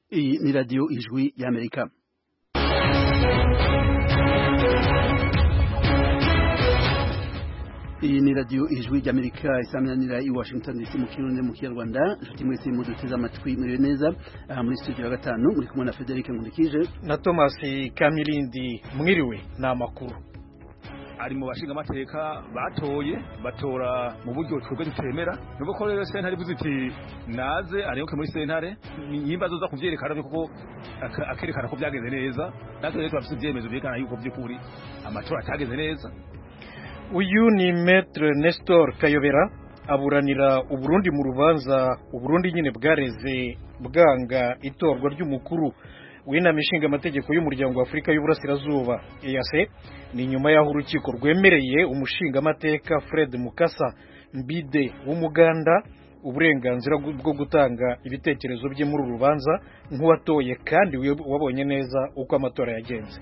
Iyi ni radiyo ijwi y'Amerika iyi ni radiyo ijwi ry'amerika isaminanira i washington dc mu kirundi mu kinyarwanda inshuti mwese muduteze amatwi muriwe neza aha muri studio ya gatanu muri kumwe na frederic nkundikije na thomas kamilindi mwiriwe ni amakuru ari mu bashinga amateka batoye batora mu buryo twebwe tutemera nubwo ko rero sentare ivuze iti naze arenguke muri sentare nimba azoza kuvyerekana kuko akerekana ko byagenze neza natwe rero turafise ivyemezo vyerekana yuko vy'ukuri amatora atagenze neza uyu ni maître Nestor Kayobera aburanira uburundi mu rubanza uburundi nyine bwareze bwanga itorwa ry'umukuru w'inama ishinga amategeko y'umuryango wa Afurika y'Uburasirazuba EAC ni nyuma y'aho urukiko rwemereye umushinga amateka Fred Mukasa Mbide w'umuganda uburenganzira bwo gutanga ibitekerezo bye muri uru rubanza nk'uwatoye kandi wabonye neza uko amatora yagenze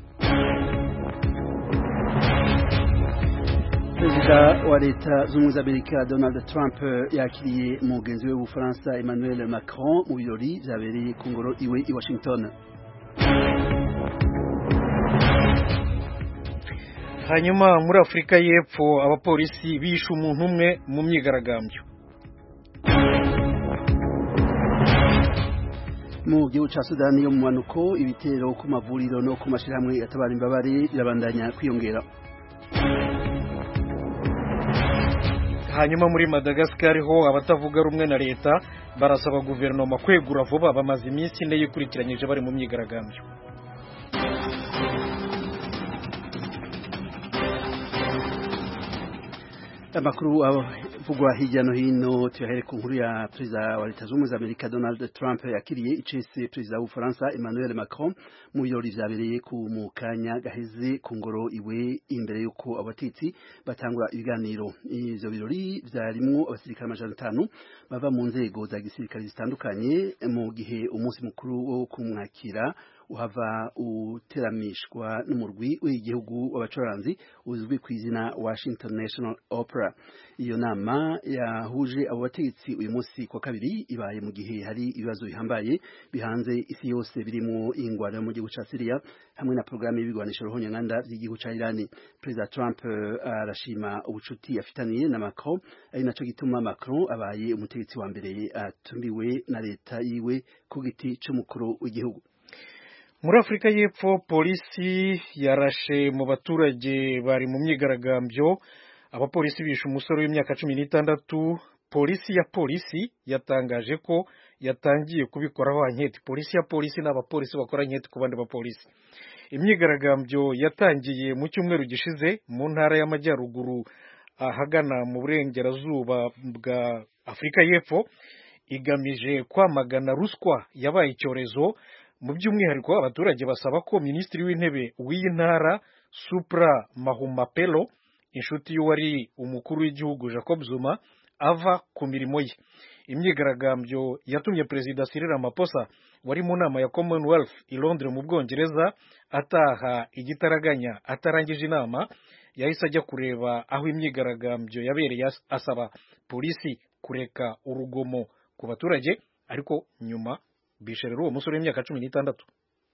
perezida wa leta z'ubumwe z'amerika donald trump yakiriye umugenzi we w'ubufaransa emmanuel macron mu birori byabereye ku ngoro iwe i washington hanyuma muri afurika y'epfo abapolisi bishe umuntu umwe mu myigaragambyo mu gihugu cya sudani yo mu mpanuko ibitero ku mavuriro no ku mashyirahamwe yatabara imbabare birabandanya kwiyongera hanyuma muri Madagascar ho abatavuga rumwe na leta barasaba guverinoma kwegura vuba bamaze iminsi ine yikurikiranyije bari mu myigaragambyo amakuru avugwa hirya no hino tuyahere ku nkuru ya perezida wa leta z'ubumwe z'amerika donald trump yakiriye icese perezida w'ubufaransa emmanuel macron mu birori vyabereye ku mu kanya gaheze ku ngoro iwe imbere y'uko abatetsi batangura ibiganiro ivyo birori vyarimwo abasirikare amajana atanu bava mu nzego za gisirikare zitandukanye mu gihe umunsi mukuru wo kumwakira uhava uteramishwa n'umurwi w'igihugu w'abacuranzi uzwi ku izina Washington National Opera iyo nama yahuje abo bategetsi uyu munsi kwa kabiri ibaye mu gihe hari ibibazo bihambaye bihanze isi yose birimo ingwano mu gihugu ca Syria hamwe na programme y'ibigwanisho ruhonyanganda vy'igihugu ca Iran President Trump arashima uh, ubucuti afitaniye na Macron ari naco gituma Macron abaye umutegetsi wa mbere atumiwe na leta yiwe ku giti c'umukuru w'igihugu muri afurika y'epfo polisi yarashe mu baturage bari mu myigaragambyo abapolisi bishe umusore w'imyaka cumi n'itandatu polisi ya polisi yatangaje ko yatangiye kubikoraho anketi polisi ya polisi ni abapolisi bakora anketi ku bandi bapolisi imyigaragambyo yatangiye mu cyumweru gishize mu ntara y'amajyaruguru ahagana mu burengerazuba bwa afurika y'epfo igamije kwamagana ruswa yabaye icyorezo mu by'umwihariko abaturage basaba ko minisitiri w'intebe w'iyi ntara supra mahumapelo inshuti y'uwari umukuru w'igihugu jacob zuma ava ku mirimo ye imyigaragambyo yatumye perezida Cyril Ramaphosa wari mu nama ya commonwealth i londres mu bwongereza ataha igitaraganya atarangije inama yahise ajya kureba aho imyigaragambyo yabereye asaba polisi kureka urugomo ku baturage ariko nyuma bishe rero uwo musore w'imyaka cumi n'itandatu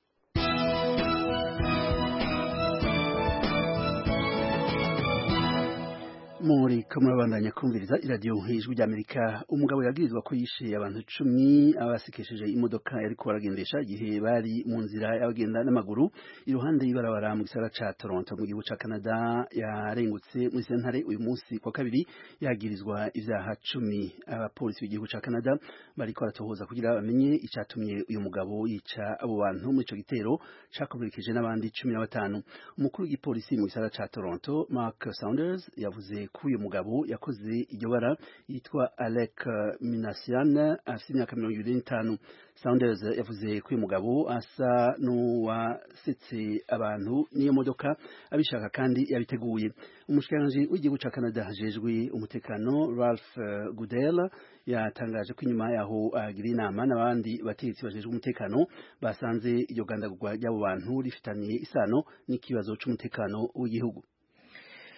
muri ko murabandanya kumviriza iradiyo ijwi ry'amerika umugabo yagirizwa ko yishe abantu cumi abasekesheje imodoka yariko baragendesha igihe bari mu nzira y'abagenda n'amaguru iruhande y'ibarabara mu gisagara ca toronto mu gihugu ca canada yarengutse muri sentare uyu munsi kwa kabiri yagirizwa ivyaha cumi abapolisi b'igihugu ca canada bariko baratohoza kugira bamenye icatumye uyu mugabo yica abo bantu muri ico gitero cakomerekeje n'abandi cumi na batanu umukuru w'igipolisi mu gisagara ca toronto mark saunders yavuze ko uyu mugabo yakoze iryo bara yitwa Alec Minasian afite imyaka mirongo ibiri n'itanu Saunders yavuze ko uyu mugabo asa n'uwasetse abantu n'iyo modoka abishaka kandi yabiteguye umushikiranganji w'igihugu ca Canada hajejwe umutekano Ralph Goodell yatangaje ko inyuma yaho agira inama n'abandi bategetsi bajejwe umutekano basanze iryo gandagurwa ry'abo bantu rifitaniye isano n'ikibazo c'umutekano w'igihugu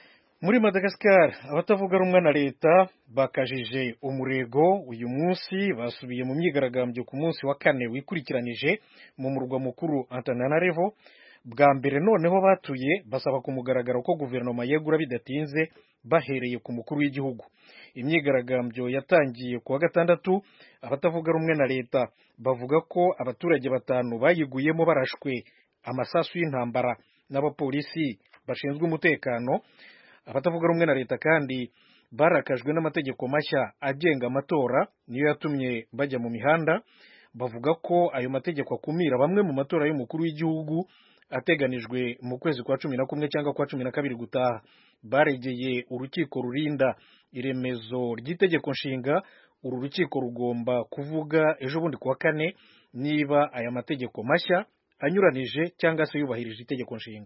muri madagascar abatavuga rumwe na leta bakajije umurego uyu munsi basubiye mu myigaragambyo ku munsi wa kane wikurikiranije mu murwa mukuru antananarivo bwa mbere noneho batuye basaba ku mugaragaro ko guverinoma yegura bidatinze bahereye ku mukuru w'igihugu imyigaragambyo yatangiye ku wa gatandatu abatavuga rumwe na leta bavuga ko abaturage batanu bayiguyemo barashwe amasasu y'intambara n'abapolisi bashinzwe umutekano abatavuga rumwe na leta kandi barakajwe n'amategeko mashya agenga amatora niyo yatumye bajya mu mihanda bavuga ko ayo mategeko akumira bamwe mu matora y'umukuru w'igihugu ateganijwe mu kwezi kwa cumi na kumwe cyangwa kwa cumi na kabiri gutaha baregeye urukiko rurinda iremezo ry'itegeko nshinga uru rukiko rugomba kuvuga ejo bundi kuwa kane niba aya mategeko mashya anyuranije cyangwa se yubahirije itegeko nshinga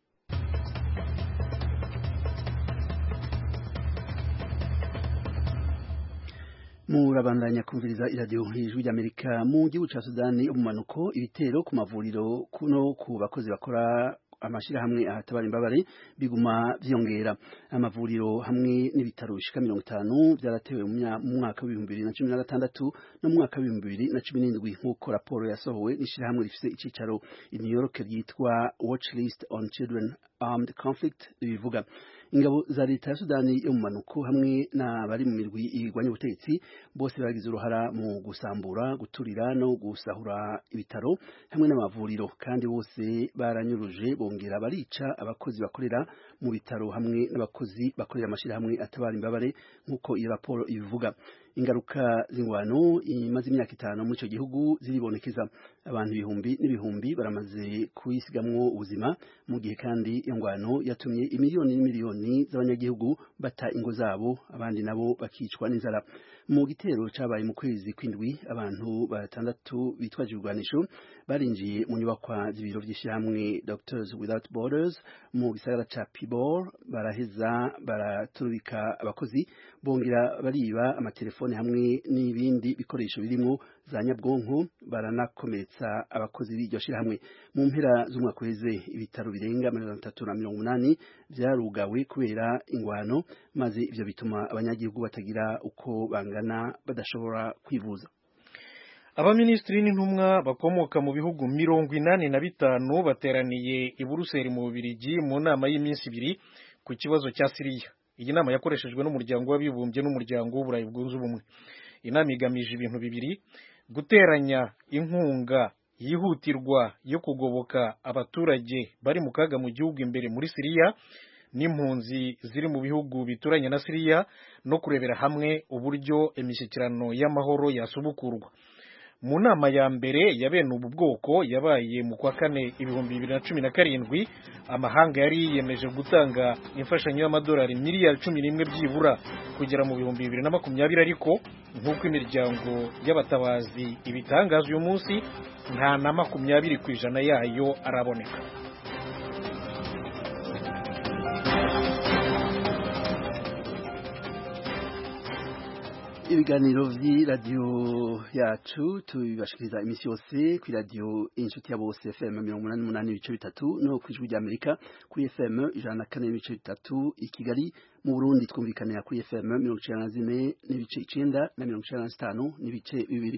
murabandanya kumviriza iradiyo hejuru ry'amerika mu gihugu cya sudani umumanuko ibitero ku mavuriro no ku bakozi bakora amashyirahamwe ahatabara imbabare biguma byiyongera amavuriro hamwe n'ibitaro bishika mirongo itanu byaratewe mu mwaka w'ibihumbi bibiri na cumi na gatandatu no mu mwaka w'ibihumbi bibiri na cumi n'indwi nk'uko raporo yasohowe n'ishyirahamwe rifite icyicaro i new york ryitwa watch list on children armed conflict bivuga ingabo za leta ya sudani yo mu manuko hamwe n'abari mu mirwi irwanya ubutegetsi bose bagize uruhara mu gusambura guturira no gusahura ibitaro hamwe n'amavuriro kandi bose baranyuruje bongera barica abakozi bakorera mu bitaro hamwe n'abakozi bakorera amashyirahamwe atabara imbabare nk'uko iyo raporo ibivuga ingaruka z'ingwano imaze imyaka itanu muri icyo gihugu ziribonekeza abantu ibihumbi n'ibihumbi baramaze kuyisigamwo ubuzima mu gihe kandi iyo ngwano yatumye imiliyoni n'imiliyoni z'abanyagihugu bata ingo zabo abandi nabo bakicwa n'inzara mu gitero cyabaye mu kwezi kw'indwi abantu batandatu bitwaje ibigwanisho barinjiye mu nyubakwa z'ibiro by'ishyirahamwe Doctors Without Borders mu gisagara ca Pibor baraheza baraturubika abakozi bongera bariba amatelefone hamwe n'ibindi bikoresho birimo za nyabwonko baranakomeretsa abakozi b'iryo shyirahamwe mu mpera z'umwaka uheze ibitaro birenga mirongo itatu na mirongo umunani byarugawe kubera ingwano maze ivyo bituma abanyagihugu batagira uko bangana badashobora kwivuza abaminisitiri n'intumwa bakomoka mu bihugu mirongo inani na bitanu bateraniye i buruseli mu bubirigi mu nama y'iminsi ibiri ku kibazo cya siriya iyi nama yakoreshejwe n'umuryango w'abibumbye n'umuryango w'uburayi bwunze ubumwe inama igamije ibintu bibiri guteranya inkunga yihutirwa yo kugoboka abaturage bari mu kaga mu gihugu imbere muri siriya n'impunzi ziri mu bihugu bituranye na siriya no kurebera hamwe uburyo imishyikirano y'amahoro yasubukurwa mu nama ya mbere ya bene ubu bwoko yabaye mu kwa kane ibihumbi bibiri na cumi na karindwi amahanga yari yiyemeje gutanga imfashanyo y'amadolari miliyari cumi n'imwe byibura kugera mu bihumbi bibiri na makumyabiri ariko nk'uko imiryango y'abatabazi ibitangaza uyu munsi nta na makumyabiri ku ijana yayo araboneka ibiganiro vy'iradiyo yacu tubibashikiriza imisi yose kw'iradiyo inshuti ya bose fm mirongo umunani n'umunani ibice bitatu no kw'ijwi ry'amerika kuri fm ijana na kane n'ibice bitatu i kigali mu burundi twumvikanira kuri fm mirongo icenda na zine n'ibice icenda na mirongo icenda na zitanu n'ibice bibiri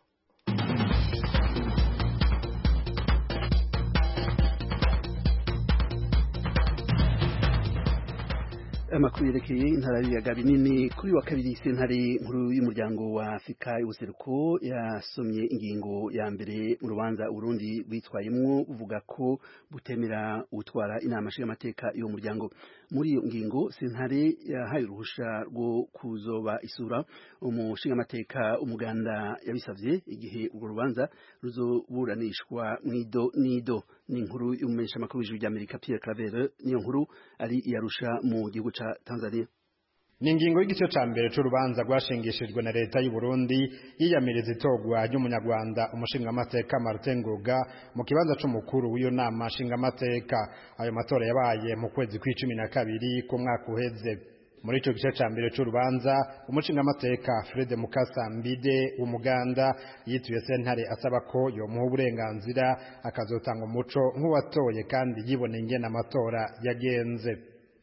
amakuru yerekeye intara y'ibiyaga binini kuri wa kabiri sentare nkuru y'umuryango wa afurika y'ubuseruko yasomye ingingo ya mbere mu rubanza urundi rwitwayemwo buvuga ko butemera gutwara inama nshingamateka y'uwo muryango muri iyo ngingo sentare yahaye uruhusha rwo kuzoba isura umushingamateka umuganda yabisavye igihe urwo rubanza ruzoburanishwa mwido nido ni inkuru y'umumenyeshamakuru w'ijwi ry'amerika pierre claver niyo nkuru ari iyarusha mu gihugu ca Tanzania ni ingingo y'igice ca mbere c'urubanza rwashingishijwe na leta y'u Burundi yiyamiriza itogwa ry'umunyarwanda umushingamateka Martin Ngoga mu kibanza c'umukuru w'iyo nama nshingamateka ayo matora yabaye mu kwezi kw'icumi na kabiri ku mwaka uheze muri ico gice ca mbere c'urubanza umushingamateka Fred Mukasa Mbide w'umuganda yituye sentare asaba ko yomuha uburenganzira akazotanga umuco nk'uwatoye kandi yibona ingene amatora yagenze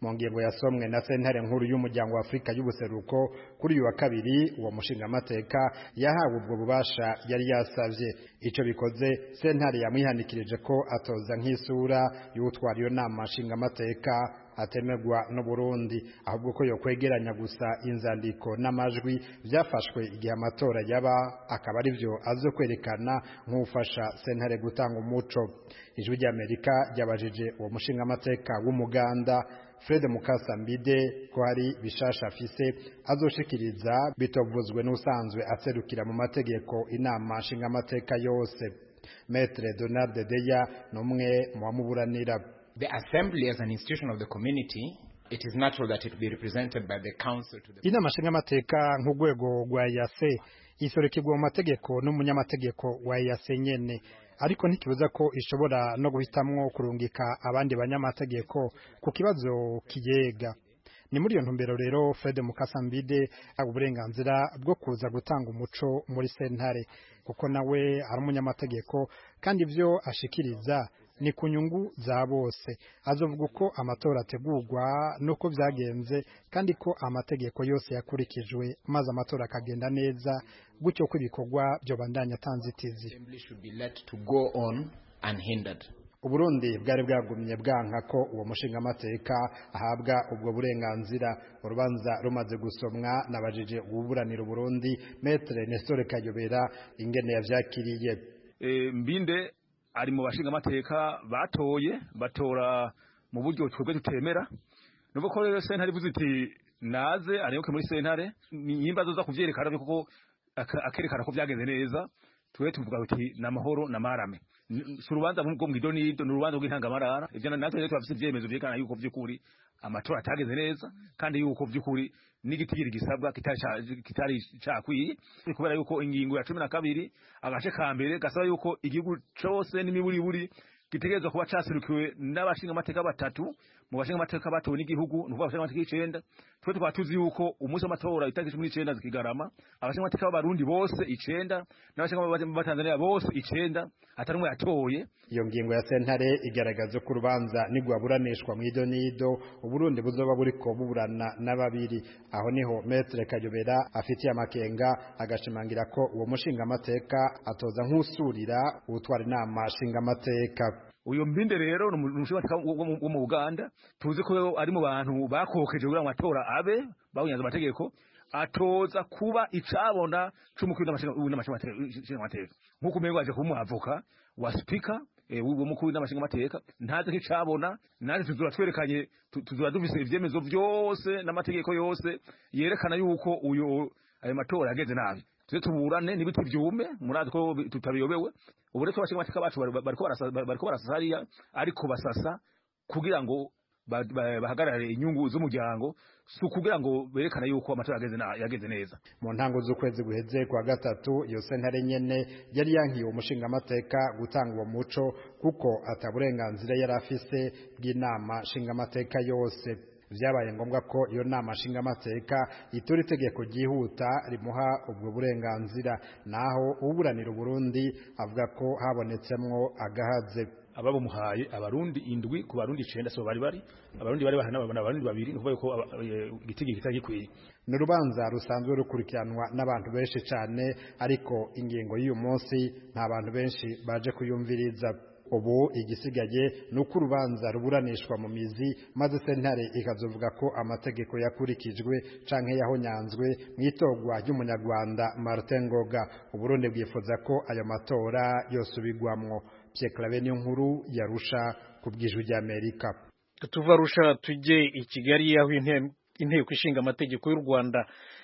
mu ngingo yasomwe na sentare nkuru y'umuryango wa afurika y'ubuseruko kuri uyu wa kabiri uwo mushingamateka yahawe ubwo bubasha yari yasavye ico bikoze sentare yamwihanikirije ko atoza nk'isura y'utwara iyo nama nshingamateka atemerwa n'uburundi ahubwo ko yokwegeranya gusa inzandiko n'amajwi byafashwe igihe amatora yaba akaba ari byo azo kwerekana nk'ufasha sentare gutanga umuco ijwi ry'amerika ryabajije uwo mushingamateka w'umuganda fred mukasambide ko hari bishasha afise azoshikiriza bitovuzwe n'usanzwe aserukira mu mategeko inama nshingamateka yose metre donald deya ni umwe mu bamuburanira The assembly as an institution of the community, it is natural that it be represented by the council to the inama nshingamateka nk'urwego rwa yase isorekerwa mu mategeko n'umunyamategeko wa yase nyene ariko ntikibuza ko ishobora no guhitamwo kurungika abandi banyamategeko ku kibazo kiyega ni muri iyo ntumbero rero Fred Mukasambide aba uburenganzira bwo kuza gutanga umuco muri sentare kuko nawe ari umunyamategeko kandi ibyo ashikiriza ni ku nyungu za bose azovuga uko amatora ategurwa n'uko byagenze kandi ko amategeko yose yakurikijwe maze amatora akagenda neza gutyo ko ibikorwa byobandanya atanzitizi assembly should be let to go on unhindered. uburundi bwari bwagumye bwanka ko uwo mushingamateka ahabwa ubwo burenganzira urubanza rumaze gusomwa nabajije ububuranira uburundi metre nestor kayobera ingene yavyakiriye e, mbinde ari mu bashingamateka batoye batora mu buryo twebwe tutemera nuko ko rero sentare ivuze iti naze areyoke muri sentare nimba zoza kuvyerekana kuko akerekana ko byagenze neza twe tuvuga uti namahoro namarame si urubanza bwo mu idonido ni urubanza rw'intangamarara ivyo natwe rero turafise ivyemezo vyerekana yuko vy'ukuri amatora atagenze neza kandi yuko vy'ukuri n'igitigiri gisabwa kitari cakwiye kubera yuko ingingo ya cumi na kabiri agace ka mbere gasaba yuko igihugu cose n'imiburiburi gitegerezwa kuba caserukiwe n'abashingamateka batatu mu bashingamateka batowe n'igihugu ni ukuvuga abashingamateka icenda twe tukaba tuzi yuko umunsi w'amatora itariki cumi n'icenda zikigarama abashingamateka b'abarundi bose icenda n'abashingamateka b'abatanzaniya bose icenda atari umwe yatoye iyo ngingo ya sentare igaragaza ko urubanza nigwaburanishwa mu idonido uburundi buzoba buriko buburana na babiri aho niho metre kayobera afitiye amakenga agashimangira ko uwo mushingamateka atoza nk'usurira uwutwara inama nshingamateka uyo mbinde rero ni umushingamateka wo mu Uganda tuzi ko ari mu bantu bakokeje kugira ngo amatora abe bawunyanze amategeko atoza kuba icabona c'umukuru w'amashingamateka nk'uko umengo aje kuba umuavoka wa speaker w'umukuru w'amashingamateka ntaze nk'icabona natwe tuzura twerekanye tuzura dufise ivyemezo vyose n'amategeko yose yerekana yuko uyo ayo matora yagenze nabi tuze tuburane n'ibiti vyume murazi ko tutabiyobewe ubu rero abashingamateka bacu bariko barasasa hariya ariko basasa kugira ngo bahagarare inyungu z'umuryango si ukugira ngo berekane yuko amatora yagenze neza mu ntango z'ukwezi guheze kwa gatatu iyo sentare nyene yari yankiye umushingamateka gutanga uwo muco kuko ataburenganzira yari afise bw'inama nshingamateka yose vyabaye ngombwa ko iyo nama nshingamateka itora itegeko ryihuta rimuha ubwo burenganzira naho uburanira uburundi avuga ko habonetsemwo agahaze ababumuhaye abarundi indwi ku barundi icenda so bari bari abarundi bari bahana abarundi babiri nukuvuga ko igitigi kitari gikwiye ni urubanza rusanzwe rukurikiranwa n'abantu benshi cyane ariko ingingo y'uyu munsi nta bantu benshi baje kuyumviriza ubu igisigaye ni uko urubanza ruburanishwa mu mizi maze sentare ikazovuga ko amategeko yakurikijwe canke yahonyanzwe mu itorwa ry'umunyarwanda Martin Ngoga uburundi bwifuza ko ayo matora yosubigwamwo Pierre Claver niyo nkuru yarusha ku bw'ijwi ry'Amerika tuva rusha tujye i Kigali aho inteko ishinga amategeko y'u Rwanda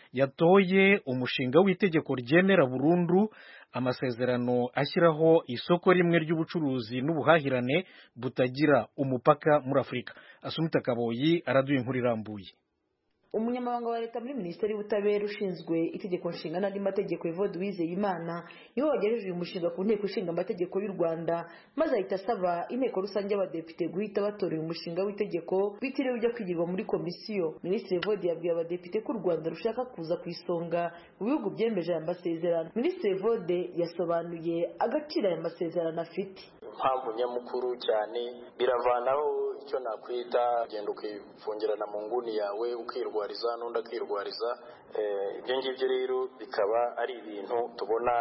yatoye umushinga w'itegeko ryemera burundu amasezerano ashyiraho isoko rimwe ry'ubucuruzi n'ubuhahirane butagira umupaka muri Afurika Asumita Kaboyi araduye inkuru irambuye umunyamabanga wa leta muri minisiteri y'ubutabera ushinzwe itegeko nshinga n'andi mategeko evode uwizeyimana niwe wagejeje uyu mushinga ku nteko ishinga amategeko y'u rwanda maze ahita asaba inteko rusange y'abadepite guhita batora uyu mushinga w'itegeko bitiriwe ujya kwigirwa muri komisiyo minisitiri evode yabwiye abadepite ko u rwanda rushaka kuza ku isonga mu bihugu byemeje aya masezerano minisitiri evode yasobanuye agaciro aya masezerano afite impamvu nyamukuru cyane biravanaho icyo nakwita ugenda ukifungirana mu nguni yawe ukirwariza n'undi akirwariza ibyo ngibyo rero bikaba ari ibintu tubona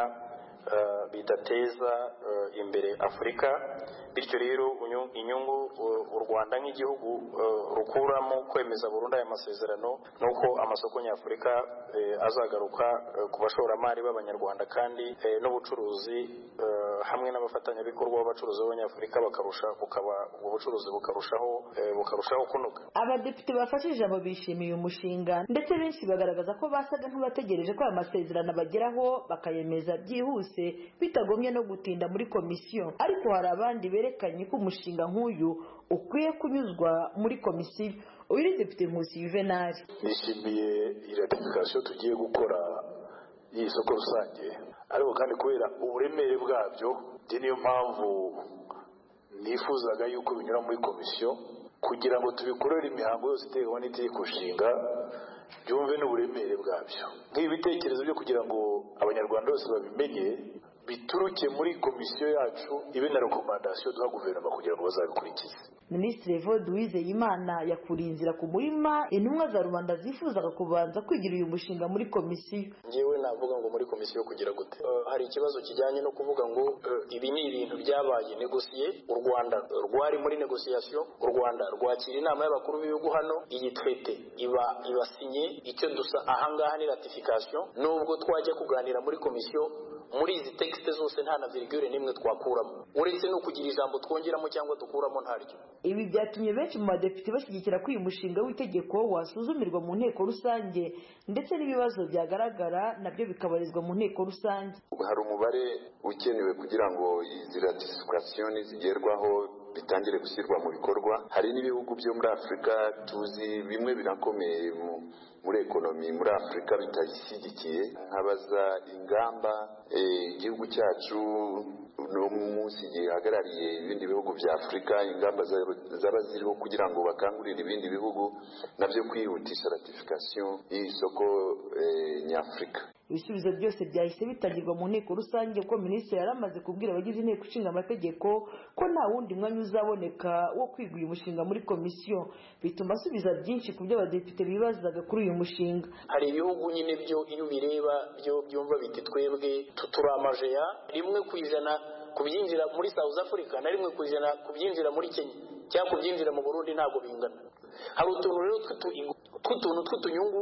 bidateza imbere afurika bityo rero inyungu u rwanda nk'igihugu rukuramo kwemeza burundu aya masezerano ni uko amasoko nyafurika azagaruka ku bashoramari b'abanyarwanda kandi n'ubucuruzi hamwe n'abafatanyabikorwa b'abacuruzi b'abanyafurika bakarusha bukaba ubwo bucuruzi bukarushaho bukarushaho kunoga abadepite bafashe ijambo bishimiye umushinga ndetse benshi bagaragaza ko basaga nk'abategereje ko aya masezerano bageraho bakayemeza byihuse bitagombye no gutinda muri komisiyo ariko hari abandi berekanye ko umushinga nk'uyu ukwiye kunyuzwa muri komisiyo uyu ni depite nkusi yuvenali nishimiye iratifikasiyo tugiye gukora y'iyi soko rusange ariko kandi kubera uburemere bwabyo niyo mpamvu nifuzaga yuko binyura muri komisiyo kugira ngo tubikorere imihango yose iterwa n'itegeko nshinga byumve n'uburemere bwabyo nk'ibi bitekerezo byo kugira ngo abanyarwanda bose babimenye bituruke muri komisiyo yacu ibe na rekomandasiyo duha guverinoma kugira ngo bazabikurikize minisitiri evode uwizeyimana yakuriye inzira ku murima intumwa za rubanda zifuzaga kubanza kwigira uyu mushinga muri komisiyo ngewe navuga ngo muri komisiyo kugira gute hari ikibazo kijyanye no kuvuga ngo ibi ni ibintu byabaye negosiye u rwanda rwari muri negosiyasiyo u rwanda rwakira inama y'abakuru b'ibihugu hano iyi twete iba ibasinye icyo dusa ahangaha ni ratifikasiyo nubwo twajya kuganira muri komisiyo muri izi tekisite zose nta na virigure n'imwe twakuramo uretse no kugira ijambo twongeramo cyangwa dukuramo ntaryo ibi byatumye benshi mu badepite bashyigikira ko uyu mushinga w'itegeko wasuzumirwa mu nteko rusange ndetse n'ibibazo byagaragara nabyo bikabarizwa mu nteko rusange hari umubare ukenewe kugira ngo izi ratifikasiyo nizigerwaho bitangire gushyirwa mu bikorwa hari n'ibihugu byo muri afurika tuzi bimwe birakomeye muri ekonomi muri afurika bitayishyigikiye nkabaza ingamba igihugu cyacu no munsi gihagarariye ibindi bihugu bya afurika ingamba zaba ziriho kugira ngo bakangurire ibindi bihugu nabyo kwihutisha ratifikasiyo y'isoko nyafurika ibisubizo byose byahise bitangirwa mu nteko rusange kuko minisitiri yari amaze kubwira abagize inteko ishinga amategeko ko nta wundi mwanya uzaboneka wo kwiga uyu mushinga muri komisiyo bituma asubiza byinshi ku byo abadepite bibazaga kuri uyu mushinga hari ibihugu nyine byo iyo ubireba byo byumva biti twebwe turi amajeya rimwe ku ijana ku byinjira muri south africa na rimwe ku ijana ku byinjira muri kenya cyangwa ku byinjira mu burundi ntabwo bingana hari utuntu rero tw'utuntu tw'utunyungu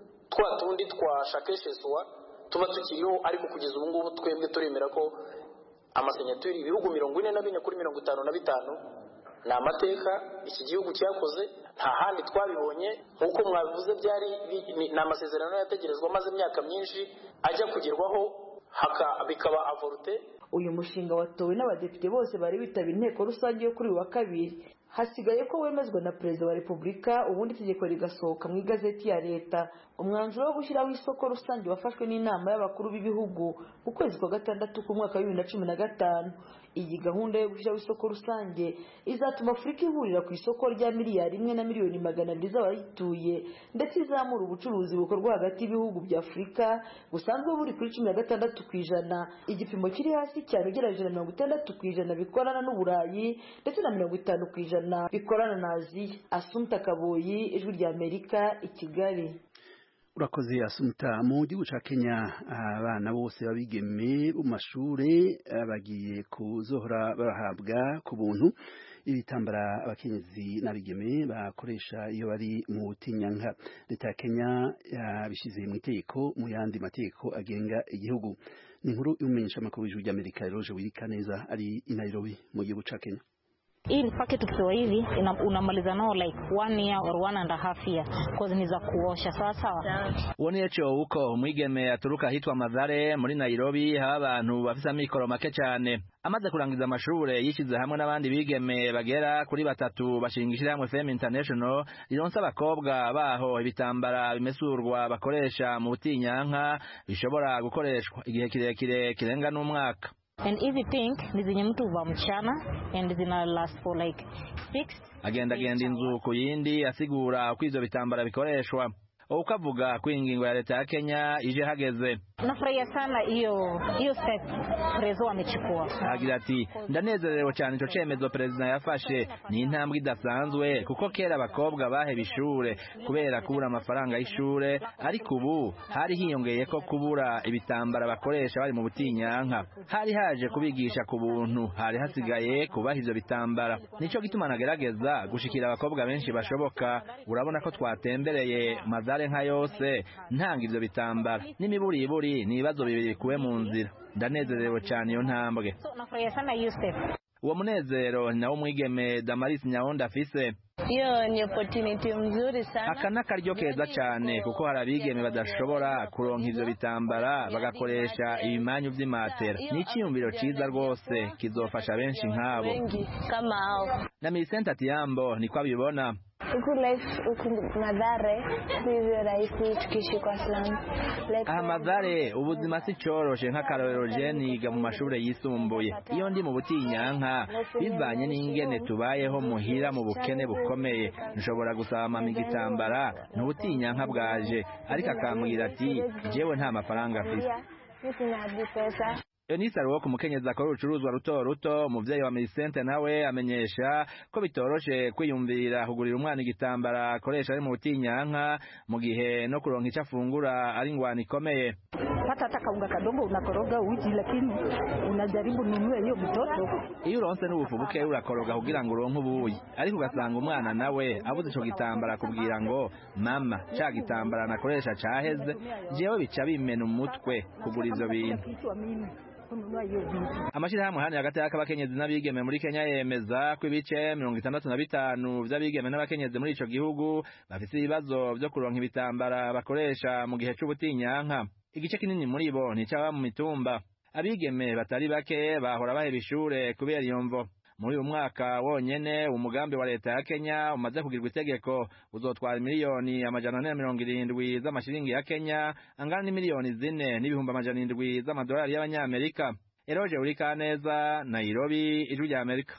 twa tundi twa shakesheswa tuba tukiriho ariko kugeza ubu ngubu twebwe turemera ko amasenyaturi ibihugu mirongo ine na bine kuri mirongo itanu na bitanu ni amateka iki gihugu cyakoze nta handi twabibonye nk'uko mwabivuze byari ni amasezerano yategerezwa amaze imyaka myinshi ajya kugerwaho bikaba avorute uyu mushinga watowe n'abadepite bose bari bitabira inteko rusange yo kuri uyu wa kabiri hasigaye ko wemezwa na perezida wa repubulika ubundi itegeko rigasohoka mu igazeti ya leta umwanzuro wo gushyiraho isoko rusange wafashwe n'inama y'abakuru b'ibihugu mu kwezi kwa gatandatu k'umwaka wa bibiri na cumi na gatanu iyi gahunda yo gushyiraho isoko rusange izatuma afurika ihurira ku isoko rya miliyari imwe na miliyoni magana abiri z'abayituye ndetse izamura ubucuruzi bukorwa hagati y'ibihugu bya afurika busanzwe buri kuri cumi na gatandatu ku ijana igipimo kiri hasi cyane ugereranyije na mirongo itandatu ku ijana bikorana n'uburayi ndetse na mirongo itanu ku ijana bikorana na aziya asumta kaboyi ijwi rya amerika i kigali urakoze asumta mu gihugu cya kenya abana bose babigeme bo mu mashuri bagiye kuzohora barahabwa ku buntu ibitambara abakenyezi n'abigeme bakoresha iyo bari mu butinyanka leta ya kenya yabishyize mu itegeko mu yandi mategeko agenga igihugu ni inkuru y'umumenyesha amakuru w'ijwi ry'amerika eroje wirika neza ari i nairobi mu gihugu cya kenya hii packet ukiwa hivi unamaliza nao like one year or one and a half year cause ni za kuosha sawa sawa uboneyeco uko umwigeme aturuka ahitwa Mazare muri Nairobi haba abantu bafise amikoro make cyane amaze kurangiza amashure yishize hamwe n'abandi bigeme bagera kuri batatu bashinga ishyirahamwe Femme International rironsa abakobwa baho ibitambara bimesurwa bakoresha mu butinyanka bishobora gukoreshwa igihe kirekire kirenga n'umwaka and hizi pink ni zenye mtu uva mchana and zina last for like six agenda agenda inzu ku yindi asigura uko ivyo bitambara bikoreshwa uko avuga ko ingingo ya leta ya Kenya ije hageze nafurahia sana hiyo hiyo step prezo amechukua agira ati ndanezerewe cyane ico cemezo perezida yafashe ni intambwe idasanzwe kuko kera abakobwa baheba ishure kubera kubura amafaranga y'ishure ariko ubu hari hiyongeye ko kubura ibitambara bakoresha bari mu butinyanka hari haje kubigisha ku buntu hari hasigaye kubaha ivyo bitambara nico gituma nagerageza gushikira abakobwa benshi bashoboka urabona ko twatembereye mazare nka yose ntanga ivyo bitambara n'imiburiburi ni ibibazo bibiri bikuwe mu nzira ndanezerewe cyane iyo ntambwe so nafurahia sana hiyo step uwo munezero ni nawo mwigeme Damaris Nyawonda afise hiyo ni opportunity mzuri sana aka ni akaryo keza cyane kuko hari abigeme badashobora kuronka ivyo bitambara bagakoresha ibimanyu vy'imatera ni icyiyumviro ciza rwose kizofasha benshi nk'abo wengi kama hao na Millicent Atiambo niko abibona huku life huku madhare sivyo rahisi tukiishi kwa slum like aha mazare ubuzima si coroshe nk'akarorero je niga mu mashure yisumbuye iyo ndi mu butinyanka bivanye n'ingene tubayeho muhira mu bukene bukomeye nshobora gusaba mama igitambara ntubutinyanka bwaje ariko akambwira ati jewe nta mafaranga afise sisi na hadi pesa Eunice Aruwo ku mukenyezi akora urucuruzwa ruto ruto umuvyeyi wa Millicente nawe amenyesha ko bitoroshe kwiyumvira kugurira umwana igitambara akoresha ari mu butinyanka mu gihe no kuronka ico afungura ari ingwani ikomeye pata hata kaunga kadogo unakoroga uji lakini unajaribu nunue hiyo mtoto iyo uronse n'ubufu buke urakoroga kugira ngo uronke ubuyi ariko ugasanga umwana nawe abuze ico gitambara akubwira ngo mama ca gitambara nakoresha caheze jewe bica bimena umutwe kugura ivyo bintu kichwa mimi kununua hiyo vitu amashirahamwe hano hagati y'abakenyezi n'abigeme muri Kenya yemeza ko ibice mirongo itandatu na bitanu vy'abigeme n'abakenyezi muri ico gihugu bafise ibibazo vyo kuronka ibitambara bakoresha mu gihe c'ubutinyanka igice kinini muri bo ni ic'ababa mu mitumba abigeme batari bake bahora baheba ishure kubera iyo mvo muri uyu mwaka wonyene umugambi wa leta ya Kenya umaze kugirwa itegeko uzotwara miliyoni amajana ane na mirongo irindwi z'amashiringi ya Kenya angana n'imiliyoni zine n'ibihumbi amajana indwi z'amadolari y'abanyamerika Eroje Urikaneza Nairobi ijwi rya Amerika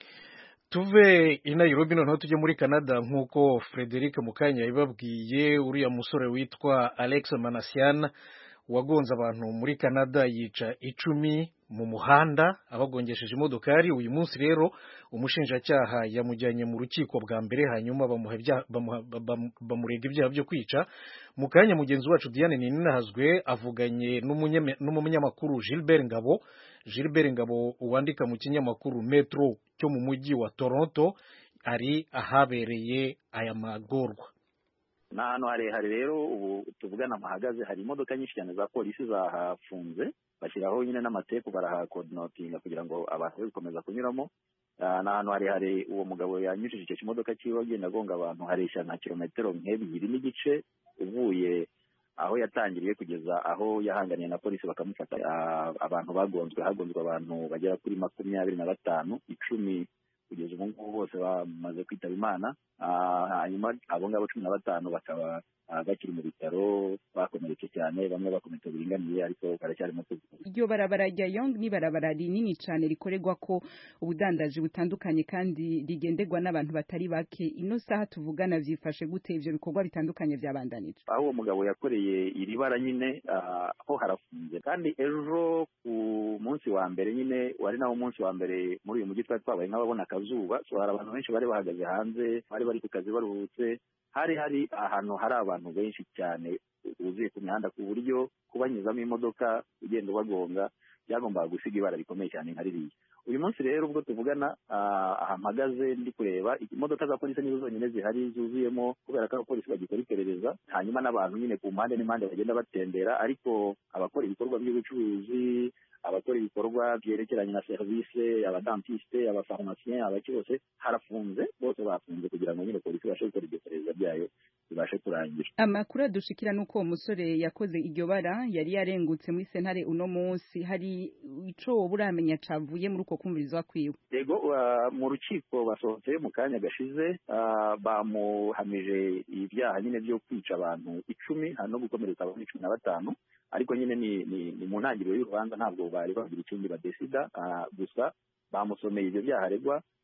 tuve i Nairobi noneho tujye muri Canada nk'uko Frederic Mukanya yabibabwiye uriya musore witwa Alex Manasian wagonze abantu muri Canada yica icumi mu muhanda abagongesheje imodokari uyu munsi rero umushinjacyaha yamujyanye mu rukiko bwa mbere hanyuma bamuha ibyaha- bamuha- bam- bamurega ibyaha byo kwica mu kanya mugenzi wacu Diane Ninahazwe avuganye n'umunyame- n'umunyamakuru Gilbert Ngabo Gilbert Ngabo wandika mu kinyamakuru Metro cyo mu mujyi wa Toronto ari ahabereye aya magorwa ni ahantu harehare rero ubu tuvugana mpahagaze hari imodoka nyinshi cyane za polisi zahafunze bashyiraho nyine n'amatepu barahakodinotinga kugira ngo abantu be gukomeza kunyuramo Ah, ni ahantu harehare uwo mugabo yanyujije icyo kimodoka cyiwe agenda agonga abantu hareshya nka kilometero nk'ebyiri n'igice uvuye aho yatangiriye kugeza aho yahanganiye na polisi bakamufata Ah, abantu bagonzwe hagonzwe abantu bagera kuri makumyabiri na batanu icumi kugeza ubu ngubu bose bamaze kwitaba imana Ah, hanyuma abo ngabo cumi na batanu bakaba ah, bakiri mu bitaro bakomeretse cyane bamwe bakomeretse biringaniye ariko baracyarimo kuvurwa iryo barabara rya yong ni barabara rinini cyane rikorerwa ko ubudandaji butandukanye kandi rigenderwa n'abantu batari bake ino saha tuvugana vyifashe gute ivyo bikorwa bitandukanye vyabandanije aho uwo mugabo yakoreye iri bara nyine ah, ho harafunze kandi ejo ku munsi wa mbere nyine wari nawo munsi wa mbere muri uyu mujyi twari twabaye nk'ababona akazuba so hari abantu benshi bari bahagaze hanze bari bari ku kazi baruhutse hari hari ahantu hari abantu benshi cyane buzuye ku mihanda ku buryo kubanyuzamo imodoka ugenda ubagonga byagombaga gusiga ibara rikomeye cyane nka ririya uyu munsi rero ubwo tuvugana ah, aha mpagaze ndi kureba imodoka za polisi nizo zonyine zihari zuzuyemo kubera ko abapolisi bagikora iperereza hanyuma n'abantu nyine ku mpande n'impande bagenda batembera ariko abakora ibikorwa by'ubucuruzi abakora ibikorwa byerekeranye na serivisi abadantiste abafarumasiyen abaki bose harafunze bose bafunze kugira ngo nyine polisi ibashe gukora iryo perereza ryayo ibashe kurangira amakuru adushikira nuko uwo musore yakoze iryo bara yari yarengutse muri sentare uno munsi hari ico woba uramenya cavuye muri uko kumvirizwa kwiwe yego uh, mu rukiko basohotse mu kanya gashize uh, bamuhamije ibyaha nyine byo kwica abantu icumi no gukomeretsa abantu cumi na batanu ariko nyine ni, ni, ni mu ntangiriro y'urubanza ntabwo bari bagira ikindi badesida uh, gusa bamusomeye ibyo byaha aregwa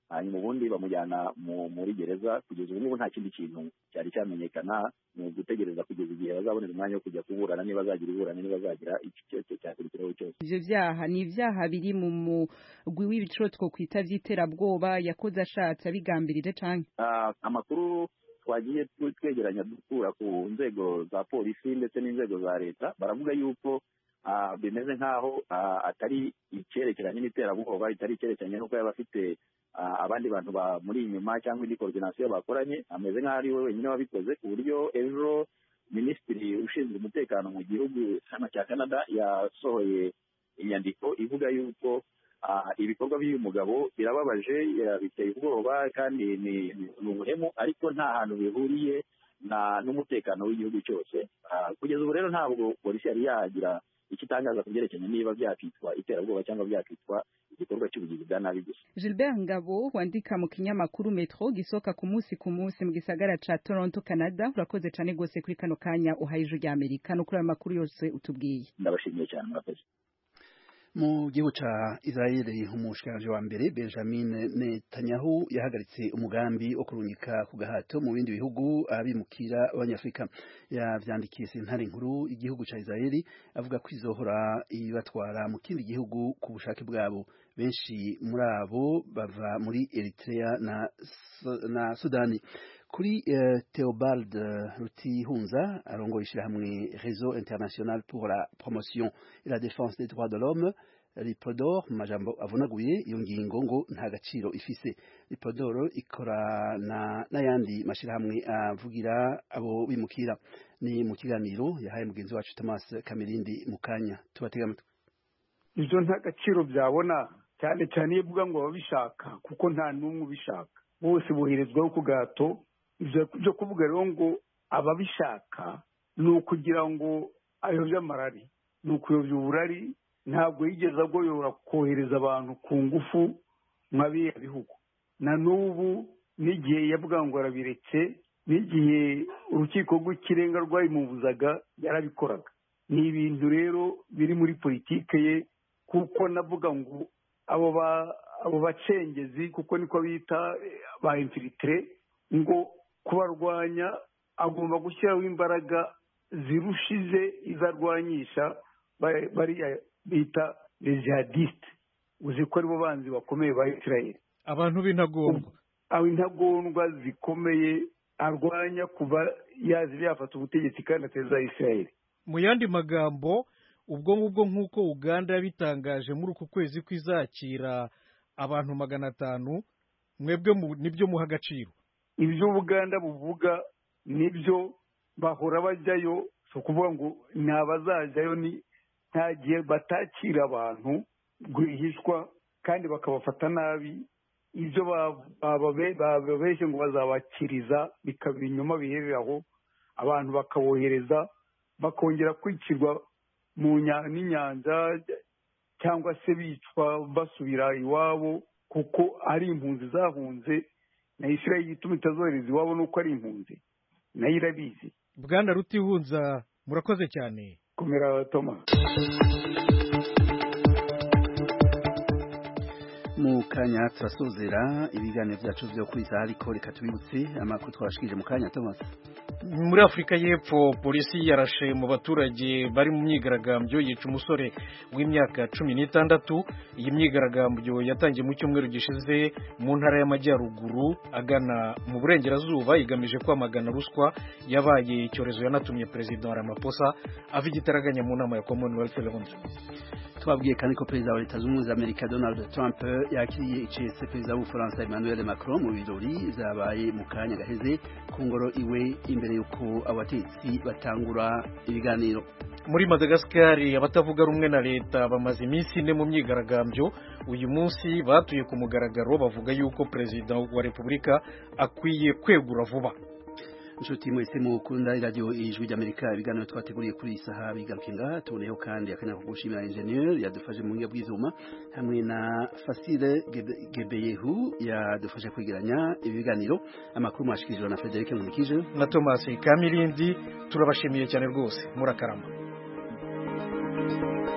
hanyuma ubundi bamujyana muri gereza kugeza ubu ngubu nta kindi kintu cyari cyamenyekana ni ugutegereza kugeza igihe bazabonera umwanya wo kujya kuburana niba azagira iburana niba azagira iki cyose cyakurikiraho cyose ivyo vyaha ni ivyaha biri mu mugwi w'ibiciro twokwita vy'iterabwoba yakoze ashatse abigambirije canke amakuru twagiye twegeranya dukura ku nzego za polisi ndetse n'inzego za leta baravuga yuko bimeze nk'aho atari icyerekeranye n'iterabwoba bitari icyerekeranye n'uko yaba afite abandi bantu bamuri inyuma cyangwa indi koordinasiyo bakoranye ameze nk'aho ari we wenyine wabikoze ku buryo ejo minisitiri ushinzwe umutekano mu gihugu cya canada yasohoye inyandiko ivuga yuko ibikorwa by'uyu mugabo birababaje biteye ubwoba kandi ni ubuhemu ariko nta hantu bihuriye n'umutekano w'igihugu cyose kugeza ubu rero ntabwo polisi yari yagira icyo itangaza ku byerekeranye niba byakitwa iterabwoba cyangwa byakitwa igikorwa cy'ubugizi bwa nabi gusa Gilbert Ngabo wandika mu kinyamakuru Metro gisoka ku munsi ku munsi mu gisagara ca Toronto Canada urakoze cyane gose kuri kano kanya uhaye ijwi rya Amerika no kuri ayo makuru yose utubwiye ndabashimiye cyane murakoze mu gihugu ca Israeli umushikiranje wa mbere Benjamin Netanyahu yahagaritse umugambi wo kurungika ku gahato mu bindi bihugu abimukira abanyafrika yavyandikiye sentare nkuru igihugu ca Israeli avuga ko izohora ibatwara mu kindi gihugu ku bushake bwabo benshi muri abo bava muri Eritrea na, na Sudani kuri uh, Theobald Rutihunza arongoye ishyirahamwe Réseau International pour la Promotion et la Défense des Droits de l'Homme Lipodor mu majambo avunaguye iyo ngingo ngo nta gaciro ifise Lipodor ikorana n'ayandi mashyirahamwe avugira abo bimukira ni mu kiganiro yahaye mugenzi wacu Thomas Kamirindi mu kanya tubatega amatwi ibyo nta gaciro byabona cyane cyane iyo uvuga ngo babishaka kuko nta n'umwe ubishaka bose boherezwaho ku gahato byo kuvuga rero ngo ababishaka ni ukugira ngo ayobye amarari ni ukuyobya uburari ntabwo yigeze agoyora kohereza abantu ku ngufu nka biriya bihugu na n'ubu n'igihe yavuga ngo arabiretse n'igihe urukiko rw'ikirenga rwabimubuzaga yarabikoraga ni ibintu rero biri muri politike ye kuko navuga ngo abo bacengezi kuko niko bita ba infilitire ngo kubarwanya agomba gushyiraho imbaraga zirushije izo arwanyisha bariya bita rezihadisite uzi ko aribo banzi bakomeye ba israel abantu b'intagondwa abo intagondwa zikomeye arwanya kuva yazi yafata ubutegetsi kandi ateza israel mu yandi magambo ubwo ngubwo nk'uko uganda yabitangaje muri uku kwezi kwizakira abantu magana atanu mwebwe nibyo muha agaciro ibyo ubuganda buvuga nibyo bahora bajyayo si ukuvuga ngo ni abazajyayo ni nta gihe batakira abantu rwihishwa kandi bakabafata nabi ibyo bababeshye ngo bazabakiriza bikaba ibinyoma biherera aho abantu bakabohereza bakongera kwicirwa mu n'inyanja cyangwa se bicwa basubira iwabo kuko ari impunzi zahunze na israel ituma itazohereza iwabo nuko ari impunzi nayo irabizi bwana rutihunza murakoze cyane komera toma mu kanya turasozera ibiganiro byacu byo kuri isaha ariko reka tubibutse amakuru twabashikije mu kanya Thomas muri afurika y'epfo polisi yarashe mu baturage bari mu myigaragambyo yica umusore w'imyaka cumi n'itandatu iyi myigaragambyo yatangiye mu cyumweru gishize mu ntara y'amajyaruguru agana mu burengerazuba igamije kwamagana ruswa yabaye icyorezo yanatumye perezida wa Ramaphosa ava igitaraganya mu nama ya commonwealth londres twabwiye kandi ko perezida wa leta zunze ubumwe za amerika donald trump yakiriye icese perezida w'ubufaransa emmanuel macron mu birori zabaye mu kanya gaheze ku ngoro iwe imbere y'uko abatetsi batangura ibiganiro muri madagascar abatavuga rumwe na leta bamaze iminsi ine mu myigaragambyo uyu munsi batuye ku mugaragaro bavuga yuko perezida wa repubulika akwiye kwegura vuba inshuti mwese mukunda iradiyo ijwi ry'amerika ibiganiro twateguriye kuri iyi saha bigaruke ngaha tuboneyeho kandi akanya ko gushimira enjeniyeri yadufashe mu buhinga bw'izuba hamwe na fasire gebeyehu yadufashe kwegeranya ibi biganiro amakuru mwashikirijwe na frederic nkurikije na thomas kamirindi turabashimiye cyane rwose murakarama